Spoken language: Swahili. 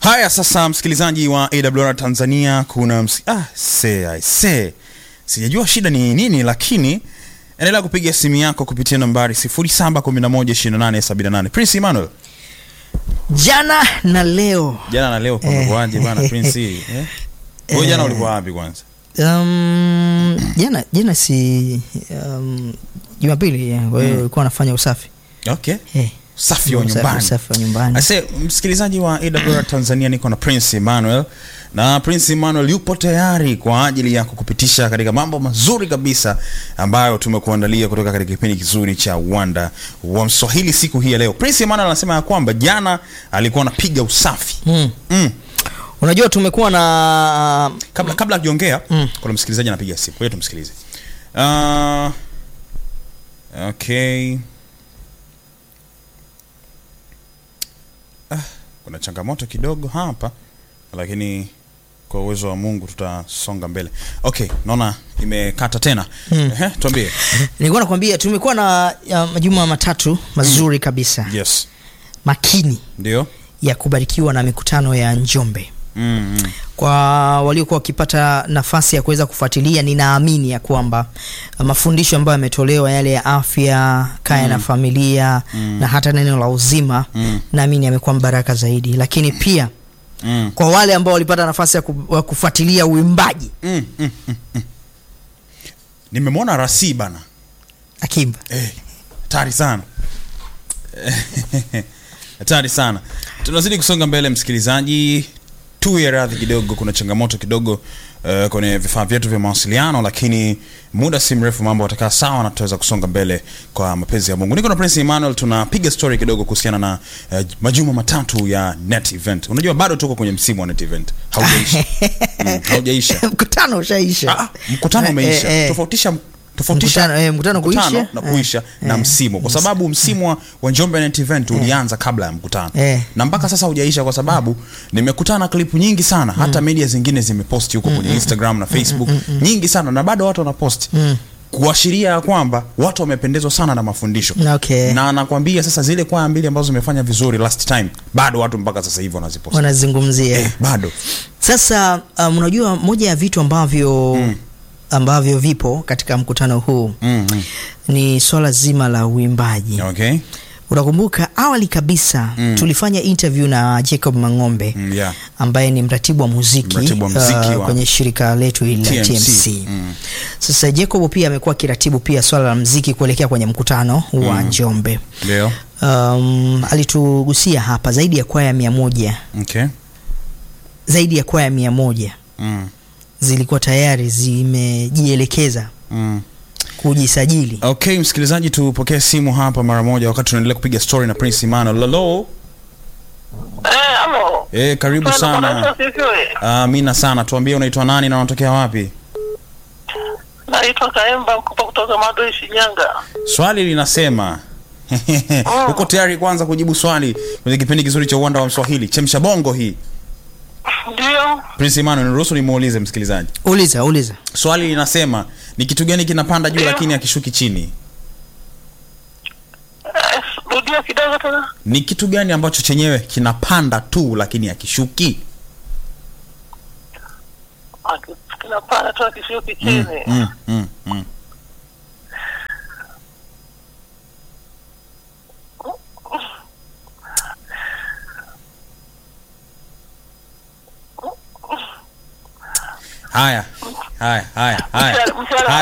Haya sasa, msikilizaji wa AWR Tanzania, kuna ms ah, se, I se. Sijajua shida ni nini, lakini endelea kupiga simu yako kupitia nambari 07112878. Prince Emmanuel, jana na leo jana na leo kumekuwaje bana Prince? Eh? Wewe jana ulikuwa wapi kwanza? um, jana jana si um, Jumapili eh, kwa hiyo ulikuwa anafanya usafi Okay. eh, Safi wa usafi- nyumbani. usafi wa nyumbani Ase, msikilizaji wa AWR Tanzania, niko na Prince Emmanuel na Prince Emmanuel yupo tayari kwa ajili ya kukupitisha katika mambo mazuri kabisa ambayo tumekuandalia kutoka katika kipindi kizuri cha Uwanda wa Mswahili siku hii ya leo. Prince Emmanuel anasema ya kwamba jana alikuwa anapiga usafi mm. mm. Unajua tumekuwa na Kabla kabla akiongea Mm. kuna msikilizaji anapiga simu, kwa hiyo tumsikilize. Uh, okay. Ah, kuna changamoto kidogo hapa lakini kwa uwezo wa Mungu tutasonga mbele. Okay, naona imekata tena. Mm. Ehe, tuambie. nilikuwa nakwambia tumekuwa na ya, majuma matatu mazuri kabisa Yes. makini Ndio. ya kubarikiwa na mikutano ya Njombe. Mm, mm. Kwa waliokuwa wakipata nafasi ya kuweza kufuatilia, ninaamini ya kwamba uh, mafundisho ambayo yametolewa yale ya afya, kaya na familia na hata neno la uzima, Mm. naamini yamekuwa mbaraka zaidi, lakini pia Mm. kwa wale ambao walipata nafasi ya ku- ya kufuatilia uimbaji Mm, mm, mm, mm. Nimemwona Rasi bana. akimba Eh, hatari sana hatari sana tunazidi kusonga mbele msikilizaji tuwe radhi kidogo kuna changamoto kidogo uh, kwenye vifaa vyetu vya mawasiliano lakini muda si mrefu mambo watakaa sawa na tutaweza kusonga mbele kwa mapenzi ya mungu niko na prince emmanuel tunapiga story kidogo kuhusiana na uh, majuma matatu ya net event unajua bado tuko kwenye msimu wa net event haujaisha mm, haujaisha mkutano ushaisha Ah, mkutano umeisha Eh, eh, tofautisha tofautisha Mkutano- eh, mkutano kuisha. na kuisha na Eh, msimu kwa sababu msimu wa- wa Njombe Net Event ulianza kabla ya mkutano Eh. na mpaka sasa hujaisha kwa sababu nimekutana klipu nyingi sana hata media zingine zimeposti huko kwenye Instagram na Facebook nyingi sana na bado watu wanaposti kuashiria ya kwamba watu wamependezwa sana na mafundisho Okay. na nakwambia sasa zile kwaya mbili ambazo zimefanya vizuri last time bado watu mpaka sasa hivi wanaziposti wanazungumzia eh, bado Sasa um, unajua moja ya vitu ambavyo ambavyo vipo katika mkutano huu mm, mm. ni swala zima la uimbaji. okay Unakumbuka awali kabisa tulifanya interview na Jacob Mang'ombe mm, yeah. ambaye ni mratibu wa muziki, Mratibu wa muziki uh, wa- kwenye shirika letu hili la TMC. TMC. Mm. Sasa Jacob pia amekuwa akiratibu pia swala la muziki kuelekea kwenye mkutano wa Njombe. ndio Um, alitugusia hapa zaidi ya kwaya mia moja okay zaidi ya kwaya mia moja mm. zilikuwa tayari zimejielekeza Mm. kujisajili. okay msikilizaji tupokee simu hapa mara moja wakati tunaendelea kupiga story na prince emmanuel lalo Eh, halo. e, karibu Bwana, sana Bwana Yesu asifiwe. amina sana tuambie unaitwa nani na unatokea wapi Naitwa Kaemba Mkupa kutoka Madoi, Shinyanga. swali linasema uko tayari kwanza kujibu swali kwenye kipindi kizuri cha uwanda wa mswahili chemsha bongo hii Ndio. prince emmanuel niruhusu nimuulize msikilizaji Uliza, uliza. swali linasema ni kitu gani kinapanda juu Ndio. lakini akishuki chini Eh, rudia kidogo tena. ni kitu gani ambacho chenyewe kinapanda tu lakini akishuki Aki- Kinapanda tu akishuki chini. mm, mm, mm. haya haya haya haya Mshale- mshale- haya